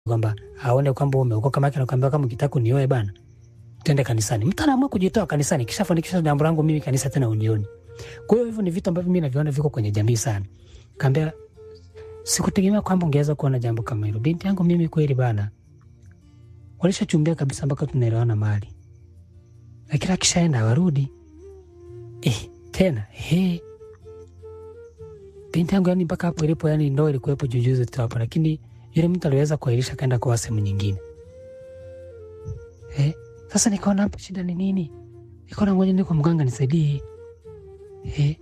kwamba aone kwamba umeokoka, kama anakuambia kama ukitaka unioe bana, twende kanisani. Mtu anaamua kujitoa kanisani, kisha fanikisha jambo langu mimi kanisa tena unioni. Kwa hiyo hivyo ni vitu ambavyo mimi naviona viko kwenye jamii sana. Kaambia sikutegemea kwamba ungeweza kuona jambo kama hilo. Binti yangu mimi kweli bana, walishachumbia kabisa mpaka tunaelewana mali, lakini akishaenda warudi eh, tena he binti yangu yani mpaka hapo ilipo, yani ndo ilikuwepo jujuzi tu hapo, lakini yule mtu aliweza kuahirisha kaenda kwa sehemu nyingine eh. Sasa nikaona hapo shida ni nini, nikaona ngoja niko mganga nisaidie eh.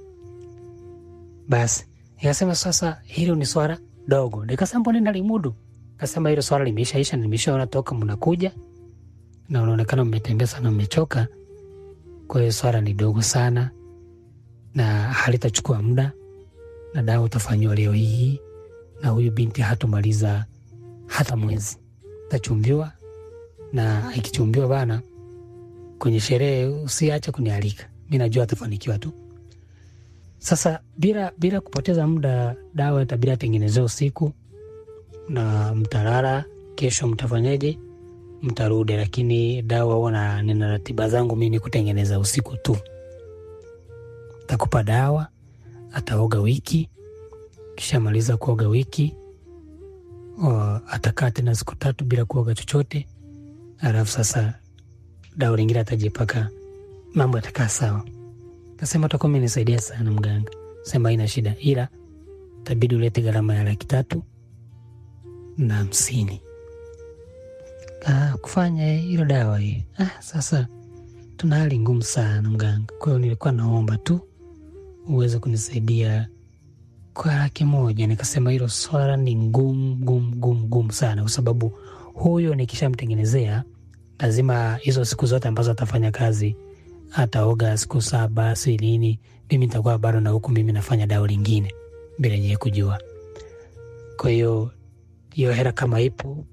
Basi nikasema sasa hilo ni swala dogo, nikasema mbona nalimudu. Kasema hilo swala limeishaisha, nimeshaona toka mnakuja na unaonekana mmetembea sana, mmechoka. Kwa hiyo swala ni dogo sana na halitachukua muda na dawa utafanyiwa leo hii, na huyu binti hatomaliza hata mwezi, tachumbiwa na ikichumbiwa bana, kwenye sherehe usiache kunialika, mi najua atafanikiwa tu. Sasa bila bila kupoteza muda, dawa itabidi atengenezea usiku na mtalala. Kesho mtafanyaje? Mtarudi, lakini dawa huwa na nina ratiba zangu mimi kutengeneza usiku tu. Takupa dawa, ataoga wiki, kisha maliza kuoga wiki o, atakaa tena siku tatu bila kuoga chochote, alafu sasa dawa lingine atajipaka, mambo yatakaa sawa. Kasema utakuwa umenisaidia sana mganga. Sema haina shida, ila tabidi ulete gharama ya laki tatu na hamsini ah, kufanya hilo dawa hii. Ah, sasa tuna hali ngumu sana mganga, kwa hiyo nilikuwa naomba tu uweze kunisaidia kwa laki moja. Nikasema hilo swala ni ngumu ngumu ngumu ngumu sana, kwa sababu huyo nikishamtengenezea lazima hizo siku zote ambazo atafanya kazi ataoga siku saba si nini, mimi nitakuwa bado na huku mimi nafanya dawa lingine bila yeye kujua. Kwa hiyo hiyo hela kama ipo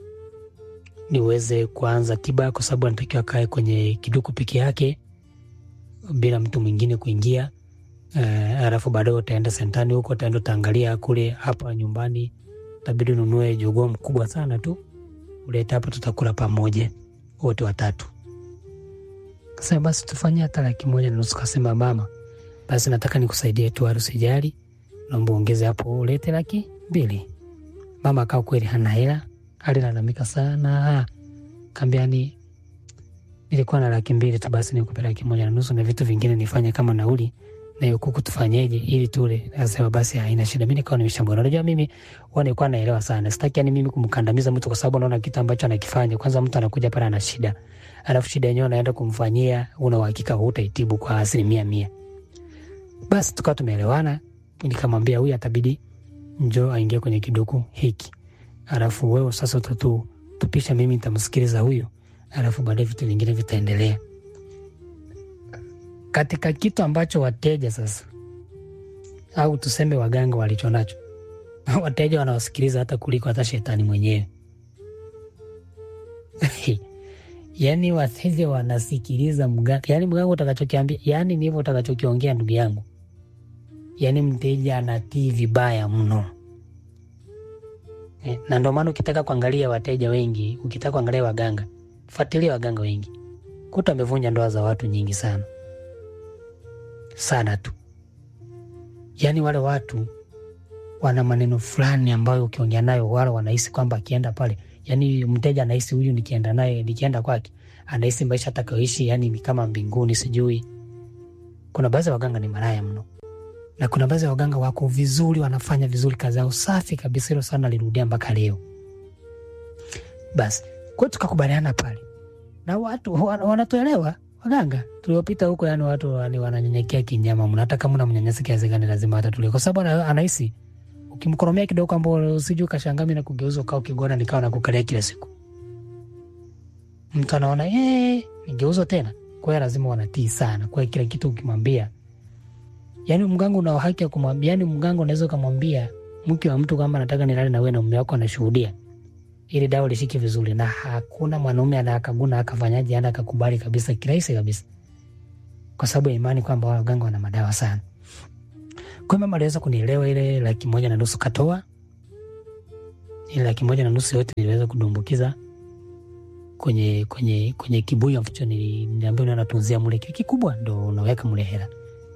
niweze kuanza tiba, kwa sababu anatakiwa akae kwenye kiduku peke yake bila mtu mwingine kuingia. Uh, alafu baadaye utaenda sentani huko, utaenda utaangalia kule. Hapa nyumbani tabidi ununue jogoo mkubwa sana tu ulete hapa, tutakula pamoja wote watatu. Kasema basi tufanyie hata laki moja na nusu. Kasema mama, basi nataka nikusaidie tu, usijali, naomba ongeze hapo ulete laki mbili. Mama akawa kweli hana hela, alilalamika sana. Kaambia ni nilikuwa na laki mbili tu, basi nikupe laki moja na nusu na vitu vingine nifanye kama nauli na hiyo kuku tufanyeje ili tule. Akasema basi haina shida. Mimi nikawa nimeshambona, unajua mimi huwa nilikuwa naelewa sana, sitaki yani mimi kumkandamiza mtu, kwa sababu naona kitu ambacho anakifanya. Kwanza mtu anakuja pale ana shida, alafu shida yenyewe anaenda kumfanyia, una uhakika hutaitibu kwa asilimia mia. Basi tukawa tumeelewana, nikamwambia huyu atabidi njoo aingie kwenye kiduku hiki, alafu wewe sasa tutu tupisha, mimi nitamsikiliza huyu, alafu baadaye vitu vingine vitaendelea katika kitu ambacho wateja sasa au tuseme waganga walicho nacho wateja wanawasikiliza hata kuliko hata shetani mwenyewe. Yani wateja wanasikiliza mganga, yani mganga utakachokiambia, yani ndivyo utakachokiongea ndugu yangu. Yani mteja anatii vibaya mno eh, na ndio maana ukitaka kuangalia wateja wengi, ukitaka kuangalia waganga, fuatilia waganga wengi, kuta amevunja ndoa za watu nyingi sana sana tu. Yaani wale watu wana maneno fulani ambayo ukiongea nayo wala wanahisi kwamba akienda pale, yani mteja anahisi huyu nikienda naye, nikienda kwake anahisi maisha atakayoishi yani ni kama mbinguni. Sijui, kuna baadhi ya waganga ni maraya mno, na kuna baadhi ya waganga wako vizuri, wanafanya vizuri kazi yao safi kabisa. Hilo sana lirudia mpaka leo. Basi kwa tukakubaliana pale na watu wanatuelewa waganga tuliopita huko, yani watu wani wananyenyekea kinyama mna, hata kama unamnyanyasa kiasi gani lazima atatulia, kwa sababu anahisi ukimkoromea kidogo, ambao usije ukashangaa mimi na kugeuza ukao kigona nikawa nakukalia kila siku. Mtu anaona eh, nigeuzo tena. Kwa hiyo lazima wanatii sana, kwa hiyo kila kitu ukimwambia, yani mganga una haki ya kumwambia, yani mganga unaweza ukamwambia mke wa mtu kama nataka nilale na wewe na mume wako anashuhudia ili dawa lishike vizuri, na hakuna mwanaume anakaguna akafanyaje, ana akakubali kabisa kirahisi kabisa, kwa sababu ya imani kwamba waganga wana madawa sana. Kwa hiyo mama aliweza kunielewa, ile laki moja na nusu katoa, ile laki moja na nusu yote niliweza kudumbukiza kwenye kwenye kwenye kibuyu ambacho nili- niliambiwa natunzia mule kitu kikubwa ndo unaweka mule hela.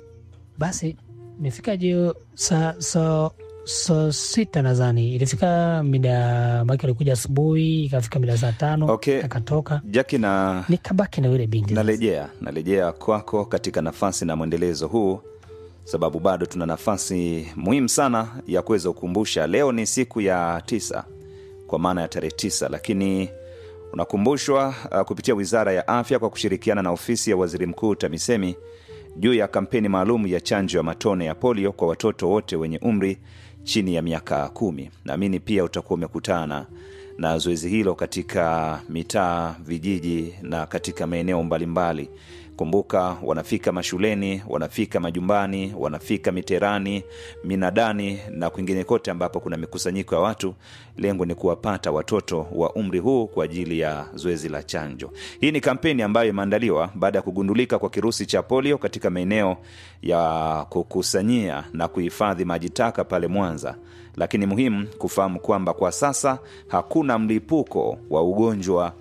Basi imefika jio saa saa saa sita nadhani ilifika mida maki alikuja asubuhi ikafika mida saa tano Okay. akatoka Jaki na nikabaki na yule binti sasa. narejea narejea kwako katika nafasi na mwendelezo huu sababu bado tuna nafasi muhimu sana ya kuweza kukumbusha leo ni siku ya tisa kwa maana ya tarehe tisa lakini unakumbushwa uh, kupitia wizara ya afya kwa kushirikiana na ofisi ya waziri mkuu tamisemi juu ya kampeni maalum ya chanjo ya matone ya polio kwa watoto wote wenye umri chini ya miaka kumi naamini pia utakuwa umekutana na zoezi hilo katika mitaa vijiji na katika maeneo mbalimbali kumbuka wanafika mashuleni wanafika majumbani wanafika miterani minadani na kwingine kote ambapo kuna mikusanyiko ya watu lengo ni kuwapata watoto wa umri huu kwa ajili ya zoezi la chanjo hii ni kampeni ambayo imeandaliwa baada ya kugundulika kwa kirusi cha polio katika maeneo ya kukusanyia na kuhifadhi maji taka pale mwanza lakini muhimu kufahamu kwamba kwa sasa hakuna mlipuko wa ugonjwa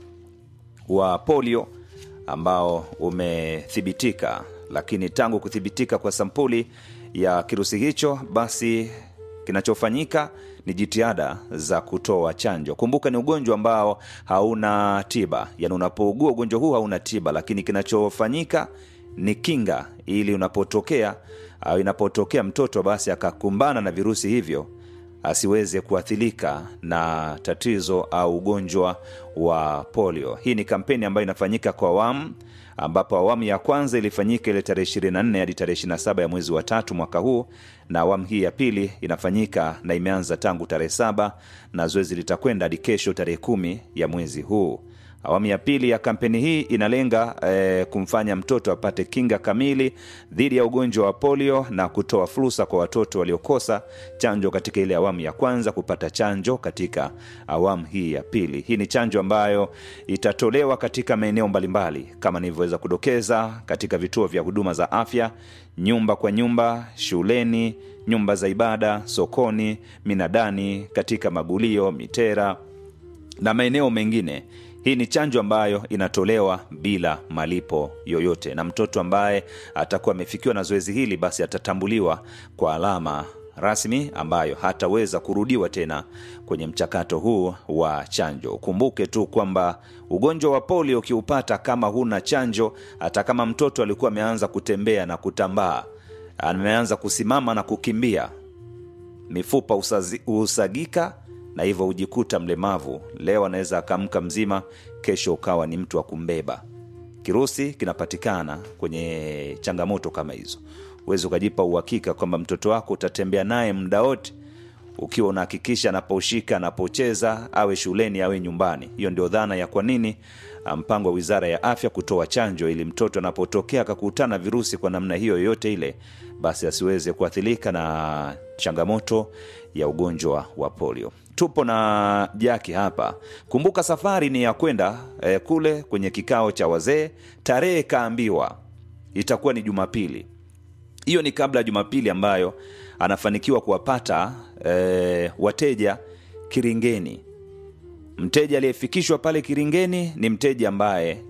wa polio ambao umethibitika lakini tangu kuthibitika kwa sampuli ya kirusi hicho basi kinachofanyika ni jitihada za kutoa chanjo kumbuka ni ugonjwa ambao hauna tiba yaani unapougua ugonjwa huu hauna tiba lakini kinachofanyika ni kinga ili unapotokea au inapotokea mtoto basi akakumbana na virusi hivyo asiweze kuathirika na tatizo au ugonjwa wa polio hii ni kampeni ambayo inafanyika kwa awamu ambapo awamu ya kwanza ilifanyika ile tarehe 24 hadi tarehe 27 ya mwezi wa tatu mwaka huu na awamu hii ya pili inafanyika na imeanza tangu tarehe saba na zoezi litakwenda hadi kesho tarehe kumi ya mwezi huu awamu ya pili ya kampeni hii inalenga eh, kumfanya mtoto apate kinga kamili dhidi ya ugonjwa wa polio na kutoa fursa kwa watoto waliokosa chanjo katika ile awamu ya kwanza kupata chanjo katika awamu hii ya pili hii ni chanjo ambayo itatolewa katika maeneo mbalimbali kama nilivyoweza kudokeza katika vituo vya huduma za afya nyumba kwa nyumba shuleni nyumba za ibada sokoni minadani katika magulio mitera na maeneo mengine hii ni chanjo ambayo inatolewa bila malipo yoyote na mtoto ambaye atakuwa amefikiwa na zoezi hili basi atatambuliwa kwa alama rasmi ambayo hataweza kurudiwa tena kwenye mchakato huu wa chanjo ukumbuke tu kwamba ugonjwa wa polio ukiupata kama huna chanjo hata kama mtoto alikuwa ameanza kutembea na kutambaa ameanza kusimama na kukimbia mifupa usazi, usagika na hivyo hujikuta mlemavu leo anaweza akaamka mzima kesho ukawa ni mtu wa kumbeba kirusi kinapatikana kwenye changamoto kama hizo huwezi ukajipa uhakika kwamba mtoto wako utatembea naye muda wote ukiwa unahakikisha anaposhika anapocheza awe shuleni awe nyumbani hiyo ndio dhana ya kwa nini ah, mpango wa wizara ya afya kutoa chanjo ili mtoto anapotokea akakutana virusi kwa namna hiyo yoyote ile basi asiweze kuathirika na changamoto ya ugonjwa wa polio tupo na jaki hapa kumbuka safari ni ya kwenda eh, kule kwenye kikao cha wazee tarehe kaambiwa itakuwa ni jumapili hiyo ni kabla ya jumapili ambayo anafanikiwa kuwapata e, wateja kiringeni mteja aliyefikishwa pale kiringeni ni mteja ambaye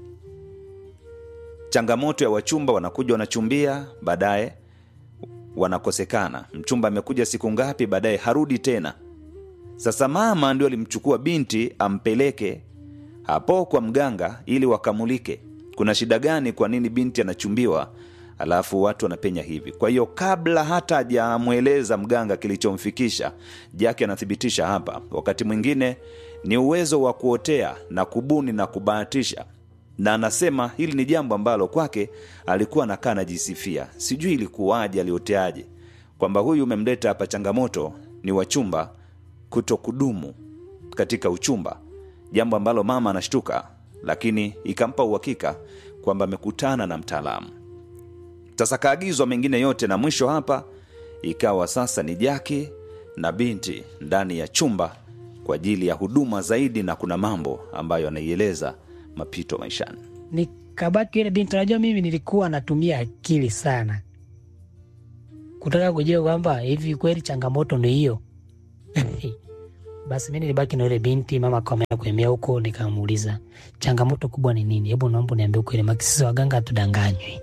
changamoto ya wachumba wanakuja wanachumbia baadaye wanakosekana mchumba amekuja siku ngapi baadaye harudi tena sasa mama ndio alimchukua binti ampeleke hapo kwa mganga ili wakamulike kuna shida gani kwa nini binti anachumbiwa alafu watu wanapenya hivi kwa hiyo kabla hata hajamweleza mganga kilichomfikisha jake anathibitisha hapa wakati mwingine ni uwezo wa kuotea na kubuni na kubahatisha na anasema hili ni jambo ambalo kwake alikuwa anakaa anajisifia sijui ilikuwaje alioteaje kwamba huyu umemleta hapa changamoto ni wachumba kuto kudumu katika uchumba jambo ambalo mama anashtuka lakini ikampa uhakika kwamba amekutana na mtaalamu sasa kaagizwa mengine yote na mwisho hapa ikawa sasa ni jaki na binti ndani ya chumba kwa ajili ya huduma zaidi na kuna mambo ambayo anaieleza mapito maishani nikabaki yule binti najua mimi nilikuwa natumia akili sana kutaka kujua kwamba hivi kweli changamoto ni hiyo Basi mi nilibaki na yule binti, mama akaamua kuemea huko. Nikamuuliza changamoto kubwa ni nini, hebu naomba niambie ukweli, maki sisi waganga hatudanganywi.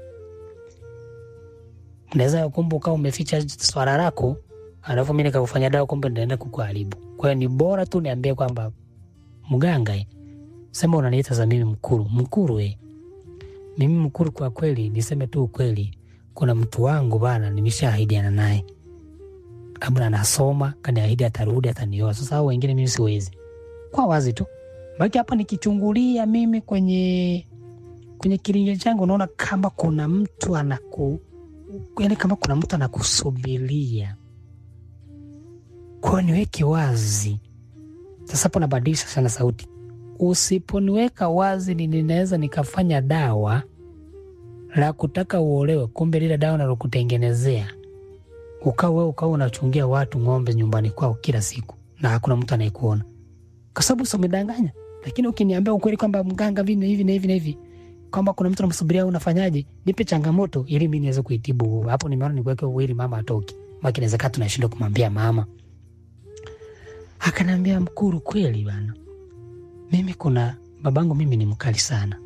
Unaweza kumbe ukawa umeficha swala lako, alafu mi nikakufanya dawa, kumbe ndaenda kukuharibu. Kwa hiyo ni bora tu niambie kwamba mganga, eh, sema unaniita za mimi mkuru mkuru, eh. Mimi mkuru, kwa kweli niseme tu ukweli, kuna mtu wangu bana, nimeshaahidiana naye labda anasoma kaniahidi atarudi atanioa. Sasa hao wengine mimi siwezi, kwa wazi tu baki hapa nikichungulia mimi kwenye kwenye kiringe changu, naona kama kuna mtu anaku yani, kama kuna mtu anakusubiria. Kwa hiyo niweke wazi sasa. Hapo nabadilisha sana sauti, usiponiweka wazi ni- ninaweza nikafanya dawa la kutaka uolewe, kumbe lile dawa nalokutengenezea ukawa wewe ukawa unachungia watu ng'ombe nyumbani kwao kila siku na hakuna mtu anayekuona, kwa sababu si umedanganya. Lakini ukiniambia ukweli kwamba mganga hivi na hivi na hivi na hivi, kwamba kuna mtu anamsubiria, unafanyaje? Nipe changamoto ili mimi niweze kuitibu. Hapo nimeona nikuweke uwili, mama atoki, maki inawezekana tunashindwa kumwambia mama. Akaniambia, Mkuru, kweli bana, mimi kuna babangu mimi ni mkali sana,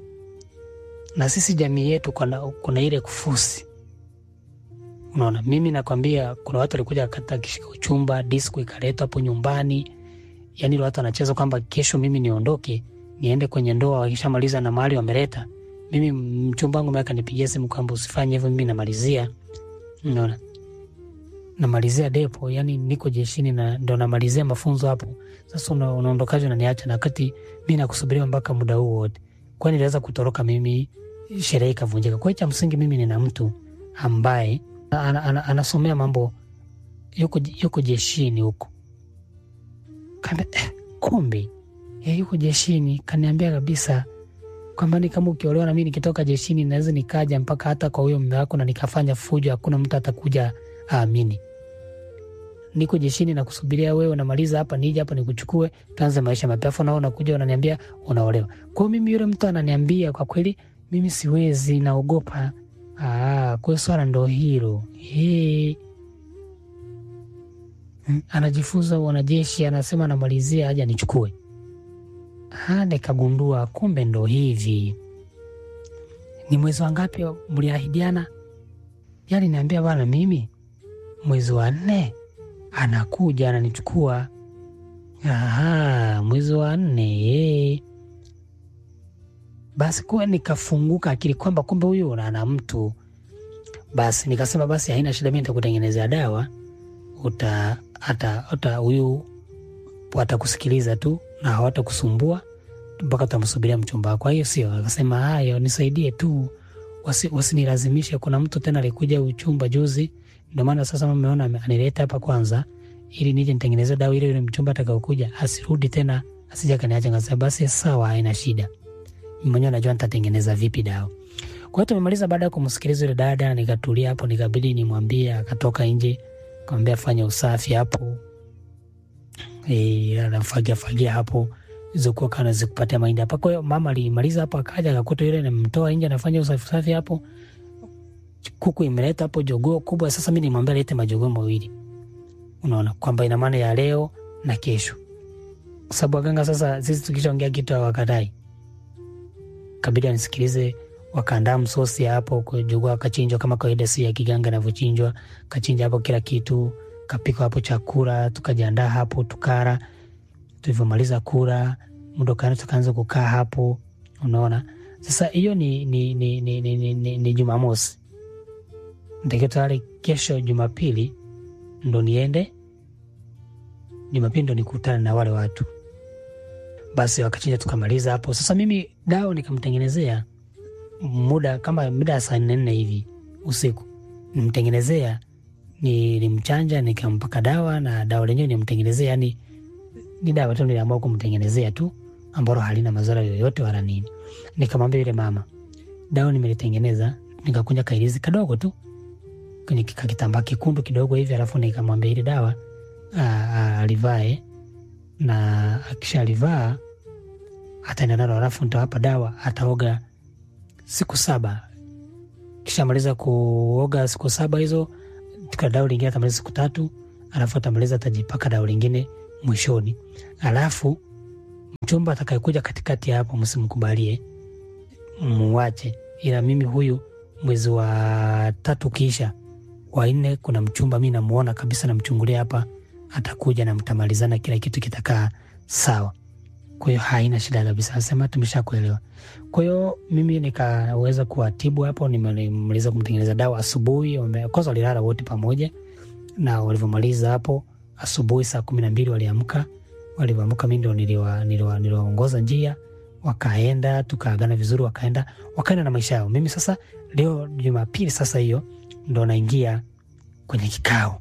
na sisi jamii yetu kuna, kuna ile kufusi Unaona, mimi nakwambia, kuna watu walikuja wakata kishika uchumba, disco ikaletwa hapo nyumbani, yani ile watu wanacheza kwamba kesho mimi niondoke niende kwenye ndoa, wakishamaliza na mahali wameleta, mimi mchumba wangu maka nipigia simu kwamba usifanye hivyo, mimi namalizia, unaona, namalizia depo, yani niko jeshini na ndo namalizia mafunzo hapo. Sasa una, unaondokaje unaniacha na wakati mi nakusubiria mpaka muda huu wote? Kwani niliweza kutoroka mimi, sherehe ikavunjika. Kwa hiyo cha msingi mimi nina mtu ambaye ana, ana, anasomea mambo yuko, yuko jeshini huko. Kaambia eh, kumbe eh, yuko jeshini. Kaniambia kabisa kwamba ni kama ukiolewa na mimi nikitoka jeshini naweza nikaja mpaka hata kwa huyo mume wako na nikafanya fujo, hakuna mtu atakuja aamini. Niko jeshini na kusubiria wewe, unamaliza hapa nije hapa nikuchukue, tuanze maisha mapya, afu nao unakuja unaniambia unaolewa. Kwa hiyo mimi yule mtu ananiambia kwa kweli, mimi siwezi, naogopa Ah, kwa hiyo swala ndo hilo. Hey. Anajifunza wanajeshi, anasema anamalizia aje nichukue. Ah, nikagundua kumbe ndo hivi. Ni mwezi wa ngapi mliahidiana? Yaani niambia bana, mimi mwezi wa nne anakuja ananichukua. Aha, mwezi wa nne hey. Basi kuwa nikafunguka akili kwamba kumbe huyu ana mtu. Basi nikasema basi haina shida, mimi nitakutengenezea dawa, uta hata hata huyu watakusikiliza tu na hawatakusumbua mpaka utamsubiria mchumba wako. Kwa hiyo sio, akasema hayo, nisaidie tu, wasi, wasinilazimishe. Kuna mtu tena alikuja uchumba juzi, ndio maana sasa mmeona anileta hapa kwanza, ili nije nitengeneze dawa ile, yule mchumba atakaokuja asirudi tena, asija kaniacha. Ngasema basi sawa, haina shida mwenyewe najua nitatengeneza vipi dawa. Kwa hiyo tumemaliza. Baada ya kumsikiliza yule dada, nikatulia hapo, nikabidi nimwambie. Akatoka nje, kamwambia fanya usafi hapo, e, anafagia fagia hapo zokuwa kana zikupatia mahindi hapa. Kwa hiyo mama alimaliza hapo, akaja akakuta yule namtoa nje, anafanya usafi usafi hapo. Kuku imeleta hapo jogoo kubwa. Sasa mi nimwambia lete majogoo mawili, unaona kwamba ina maana ya leo na kesho, kwa sababu waganga sasa sisi tukishaongea kitu hawakatai kabidi anisikilize. Wakaandaa msosi hapo, jogoo akachinjwa kama kawaida, si ya kiganga inavyochinjwa. Kachinja hapo kila kitu, kapika hapo chakula, tukajiandaa hapo, tukara. Tulivyomaliza kula, muda ukaenda, tukaanza kukaa hapo, unaona. Sasa hiyo ni, ni, ni, ni, ni, ni, ni, ni Jumamosi. Ntakiwa tayari kesho Jumapili ndo niende, Jumapili ndo nikutane na wale watu basi wakachinja tukamaliza hapo. Sasa mimi dawa nikamtengenezea muda kama muda ya saa nne nne hivi usiku, nimtengenezea nilimchanja, nikampaka dawa na dawa lenyewe nimtengenezea, yani ni dawa tu niliamua kumtengenezea tu ambalo halina madhara yoyote wala nini. Nikamwambia yule mama, dawa nimelitengeneza, nikakunja kailizi kadogo tu kwenye kakitambaa kikundu kidogo hivi, alafu nikamwambia ile dawa alivae na akishalivaa ataenda nalo, alafu nitawapa dawa, ataoga siku saba. Kishamaliza kuoga siku saba hizo, tuka dawa lingine atamaliza siku tatu, alafu atamaliza atajipaka dawa lingine mwishoni, alafu mchumba atakayekuja katikati ya hapo msimkubalie, muwache. Ila mimi huyu mwezi wa tatu kisha wa nne, kuna mchumba mi namuona kabisa, namchungulia hapa, atakuja na mtamalizana, kila kitu kitakaa sawa. Kwa hiyo haina shida kabisa, asema tumesha kuelewa. Kwa hiyo mimi nikaweza kuwatibu hapo, nimemaliza kumtengeneza dawa asubuhi. wame- Kwanza walilala wote pamoja, na walivyomaliza hapo asubuhi saa kumi na mbili waliamka. Walivyoamka mi ndo niliwa- niliwa- niliwaongoza njia, wakaenda tukaagana vizuri, wakaenda wakaenda na maisha yao. Mimi sasa leo Jumapili sasa hiyo ndo naingia kwenye kikao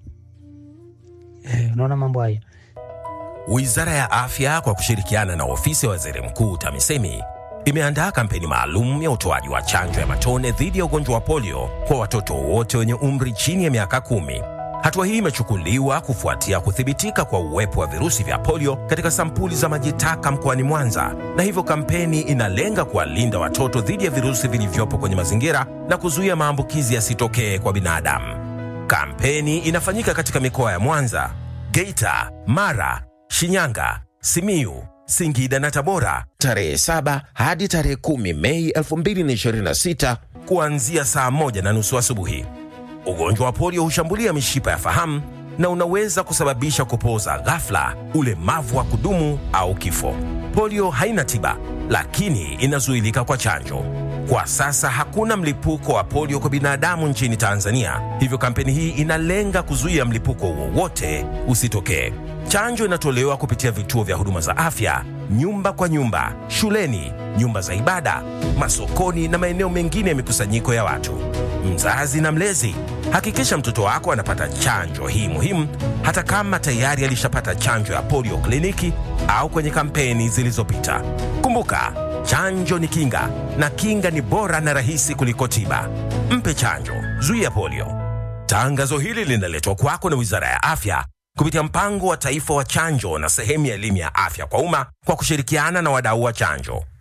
eh, unaona mambo hayo. Wizara ya Afya kwa kushirikiana na ofisi ya waziri mkuu TAMISEMI imeandaa kampeni maalum ya utoaji wa chanjo ya matone dhidi ya ugonjwa wa polio kwa watoto wote wenye umri chini ya miaka kumi. Hatua hii imechukuliwa kufuatia kuthibitika kwa uwepo wa virusi vya polio katika sampuli za maji taka mkoani Mwanza, na hivyo kampeni inalenga kuwalinda watoto dhidi ya virusi vilivyopo kwenye mazingira na kuzuia maambukizi yasitokee kwa binadamu. Kampeni inafanyika katika mikoa ya Mwanza, Geita, Mara, Shinyanga, Simiyu, Singida na Tabora tarehe 7 hadi tarehe 10 Mei 2026 kuanzia saa moja na nusu asubuhi. Ugonjwa wa polio hushambulia mishipa ya fahamu na unaweza kusababisha kupooza ghafla, ulemavu wa kudumu au kifo. Polio haina tiba, lakini inazuilika kwa chanjo. Kwa sasa hakuna mlipuko wa polio kwa binadamu nchini Tanzania, hivyo kampeni hii inalenga kuzuia mlipuko wowote usitokee. Chanjo inatolewa kupitia vituo vya huduma za afya, nyumba kwa nyumba, shuleni, nyumba za ibada, masokoni na maeneo mengine ya mikusanyiko ya watu. Mzazi na mlezi, hakikisha mtoto wako anapata chanjo hii muhimu, hata kama tayari alishapata chanjo ya polio kliniki au kwenye kampeni zilizopita. Kumbuka, chanjo ni kinga na kinga ni bora na rahisi kuliko tiba. Mpe chanjo, zuia polio. Tangazo hili linaletwa kwako na Wizara ya Afya kupitia mpango wa taifa wa chanjo na sehemu ya elimu ya afya kwa umma kwa kushirikiana na wadau wa chanjo.